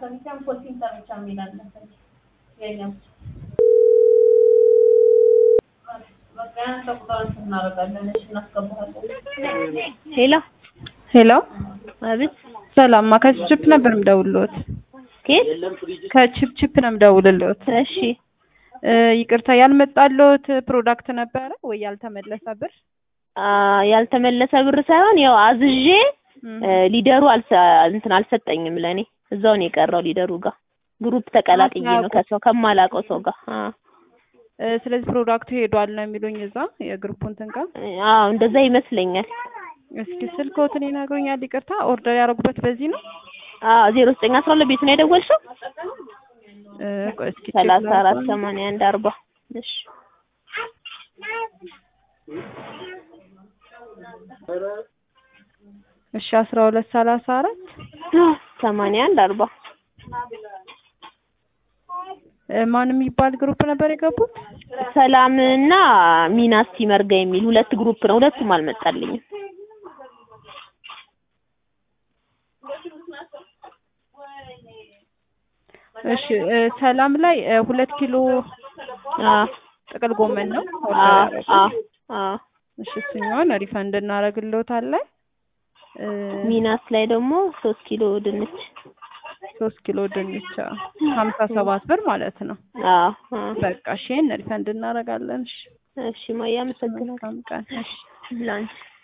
ከሚሰም ኮልሲንተር ብቻ የሚል አለ የኛው በቃ ያን ተቁጣን እናደርጋለን። እሺ እናስገባለን። ሄሎ ሄሎ አቤት ሰላም ከችፕ ነበር የምደውልልዎት። ኬት ከችፕ ነው የምደውልልዎት። እሺ እ ይቅርታ ያልመጣልዎት ፕሮዳክት ነበረ ወይ ያልተመለሰ ብር? አ ያልተመለሰ ብር ሳይሆን ያው አዝዤ እም፣ እ ሊደሩ አልሰ እንትን አልሰጠኝም ለኔ እዛው ነው የቀረው ሊደሩ ጋር ግሩፕ ተቀላቅዬ ነው ከሰው ከማላውቀው ሰው ጋር አ እ ስለዚህ ፕሮዳክቱ ሄዷል ነው የሚሉኝ እዛ የግሩፑ እንትን ጋር። አዎ እንደዛ ይመስለኛል እስኪ ስልክዎትን ይነግሩኛል? ይቅርታ ኦርደር ያደረጉበት በዚህ ነው? አዎ ዜሮ ዘጠኝ አስራ ሁለት ቤት ነው የደወልሽው እ ቆይ እስኪ ሰላሳ ቼክ አራት ላድርገው። ሰማንያ አንድ አርባ እሺ እሺ አስራ ሁለት ሰላሳ አራት ሰማንያ አንድ አርባ እ ማን የሚባል ግሩፕ ነበር የገቡት? ሰላም እና ሚናስቲ መርጋ የሚል ሁለት ግሩፕ ነው ሁለቱም አልመጣልኝም እሺ እ ሰላም ላይ እ ሁለት ኪሎ አ ጥቅል ጎመን ነው ኦርደር አ ያደረጉት። አ አ እሺ እሱኛውን ሪፈንድ እናደርግልዎታለን። እ ሚናስ ላይ ደግሞ ሶስት ኪሎ ድንች ሶስት ኪሎ ድንች ሀምሳ ሰባት ብር ማለት ነው። አ አ በቃ እሺ ይሄን ሪፈንድ እናደርጋለን። እሺ እሺ ማያ አመሰግናለሁ መልካም ቀን። እሺ ላንቺ